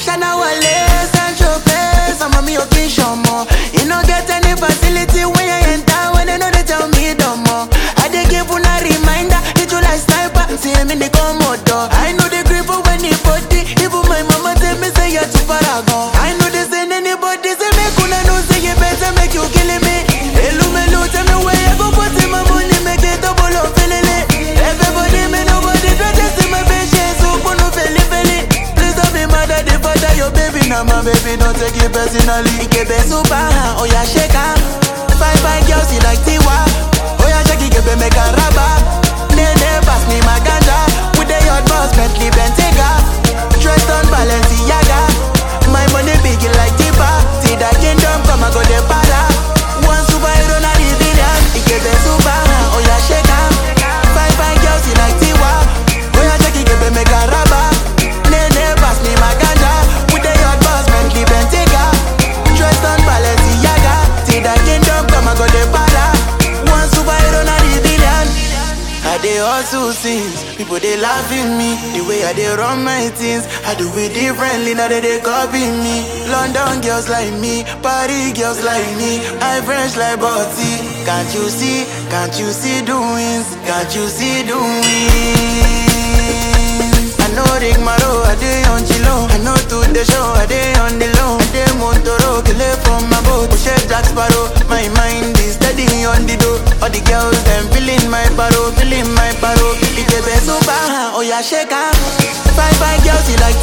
Shana Wale, Sancho Pay, some of me occasion more. You no get any facility when you enter, when they know they tell me no more. I dey give una reminder, hit you like sniper, see me the commodore. I know the grip when the body, even my mama tell me say you're too far gone. I know they send anybody, say make una know say you better make you killing me. Hello, hello, tell me where you go put in my money, make it double up, feeling it. Everybody, me nobody, try to see my patience, so put no feli feli. Please don't be mad at the father, your baby, now my baby, don't take it personally. Ikebe super, oh yeah, shake her. Five, five girls, you like Tiwa. Oh yeah, shake it, Ikebe make a rubber. Nene, pass me my ganja. With the hot boss, Bentley, Bentayga. Dressed on Balenciaga. My money big like Tipa. See that kingdom come, I go the para. One superhero, not the villain. Ikebe super, oh yeah, shake her. Five, five girls, you like Tiwa. Oh yeah, shake it, Ikebe make a rubber. Nene, pass me my ganja. With the hot boss, Bentley, Bentayga. Dressed on Balenciaga. See that kingdom come, I go the para. One superhero, not the villain. I dey hustle since people they laugh at me the way I dey run my things. I do it differently now they dey copy me. London girls like me, Paris girls like me. I French like Botti. Can't you see? Can't you see doings? Can't you see doings? I know Rick Maro, I dey on Chilo. I know to the show, I dey on the low. I dey Montoro, kill it from my boat. Push it Jack Sparrow. My mind is steady on the door. All the girls them feeling my paro, feeling my paro. Ikebe super, oh yeah shake her. Five five girls you like